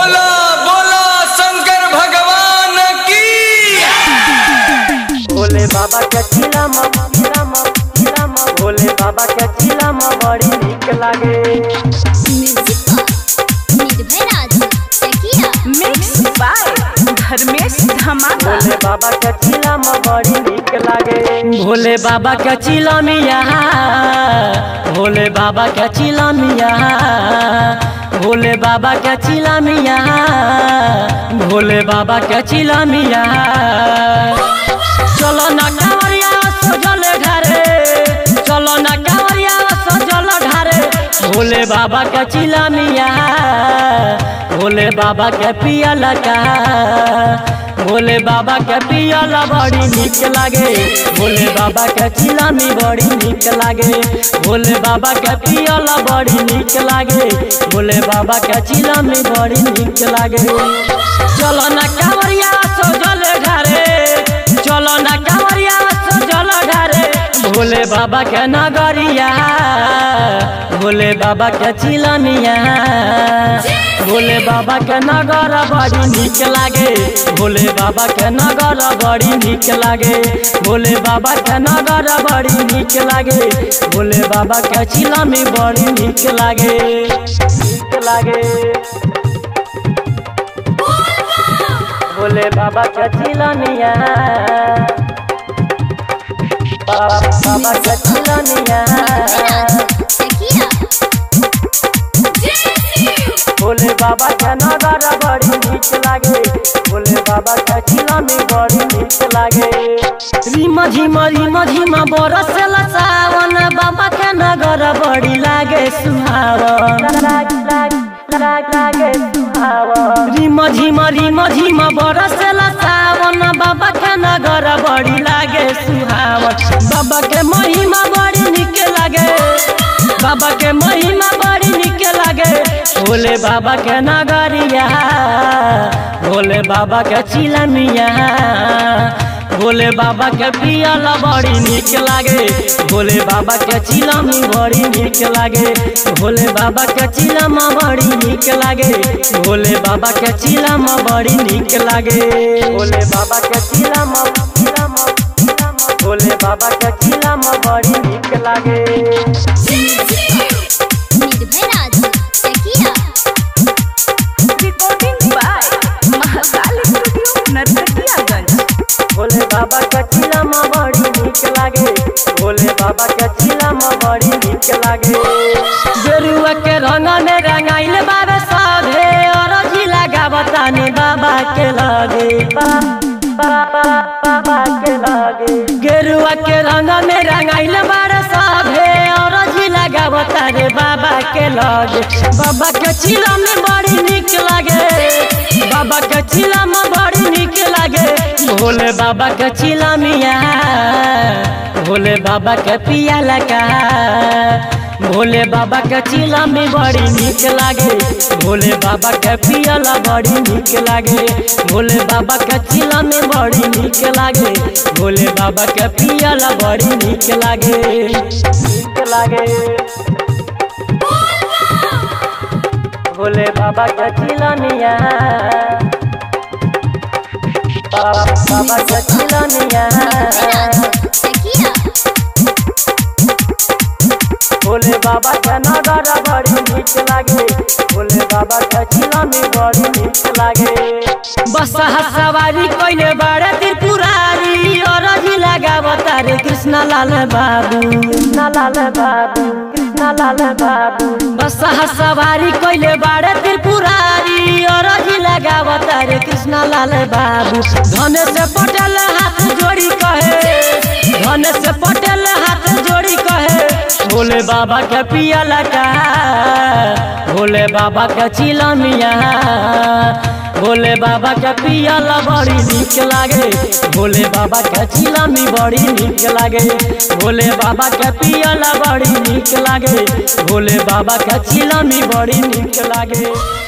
बोला बोला शंकर भगवान की भोले बाबा के चिलम चिलम चिलम भोले बाबा के चिलम बड़ी नीक लागे म्यूजिक निर्भय राज तकिया मिक्स बाय धर्मेश धमाका भोले बाबा के चिलम बड़ी नीक लागे भोले बाबा के चिलमिया भोले बाबा के चिलमिया भोले बाबा के चिलमिया भोले बाबा के चिलमिया चलो ना कांवरिया सजल घरे चलो ना कांवरिया सजल घरे भोले बाबा के चिलमिया भोले बाबा के पियल का भोले बाबा के पियल बड़ी नीक लागे भोले बाबा के चिलमी बड़ी नीक लागे भोले बाबा के पियल बड़ी नीक लागे भोले बाबा के चिलमी बड़ी नीक लागे चलो ना कांवरिया सजल घरे चलो ना कांवरिया सजल घरे भोले बाबा के नगरिया भोले बाबा के चिलमिया भोले बाबा के नगर बड़ी नीक लागे भोले बाबा के नगर बड़ी नीक लागे भोले बाबा के नगर बड़ी नीक लागे भोले बाबा के चिलमी बड़ी नीक लागे नीक लागे भोले बाबा के चिलमिया बाबा के चिलमिया तकिया भोले बाबा के नगर बड़ी नीक लागे भोले बाबा के चिलमी बड़ी नीक लागे रिम झिम रिम झिम बरसल सावन बाबा के नगर बड़ी लागे सुहावन लागे सुहावन रिम झिम रिम झिम बरसल सावन बाबा के नगर बड़ी लागे सुहावन बाबा के महिमा बड़ी नीक लागे बाबा के महिमा बड़ी नीक लागे भोले बाबा के नगरिया भोले बाबा के चिलमिया भोले बाबा के पियल बड़ी नीक लागे भोले बाबा के चिलमी बड़ी नीक लागे भोले बाबा के चिलम बड़ी नीक लागे भोले बाबा के चिलम बड़ी नीक लागे भोले बाबा के चिलम चिलम चिलम भोले बाबा के चिलम बड़ी नीक लागे निर्भय राज तकिया recording by Mahakal studio Narkatiaganj भोले बाबा के चिलम बड़ी नीक लागे भोले बाबा के चिलम बड़ी नीक लागे गेरुआ के रंग में रंगाइल बाबा साधे और जिला गावतानी बाबा के लागे बाबा बाबा के लागे गेरुआ के रंग में रंगाइल बाबा साधे और जिला गावतानी बाबा के लागे बाबा के चिलम बड़ी नीक लागे बाबा के चिलम बड़ी नीक लागे भोले बाबा के चिलमिया भोले बाबा के पिया लगा भोले बाबा के चिलमी बड़ी नीक लागे भोले बाबा के पियला बड़ी नीक लागे भोले बाबा के चिलमी बड़ी नीक लागे भोले बाबा के पियला बड़ी नीक लागे नीक लागे भोले बाबा के चिलमिया बाबा के चिलमिया तकिया भोले बाबा के नगर बड़ी नीक लागे भोले बाबा के चिलमी बड़ी नीक लागे बस सवारी कोइले बड़े त्रिपुरारी और जिला गावतारे कृष्ण लाल बाबू कृष्ण लाल बाबू कृष्ण लाल बाबू बस सवारी कोइले बड़े त्रिपुरारी और जिला गावतारे कृष्ण लाल बाबू धन से पटल हाथ जोड़ी कहे धन से पटल हाथ जोड़ी कहे भोले बाबा के पियला का भोले बाबा के चिलमिया भोले बाबा के पियला बड़ी नीक लागे भोले बाबा के चिलमी बड़ी नीक लागे भोले बाबा के पियला बड़ी नीक लागे भोले बाबा के चिलमी बड़ी नीक लागे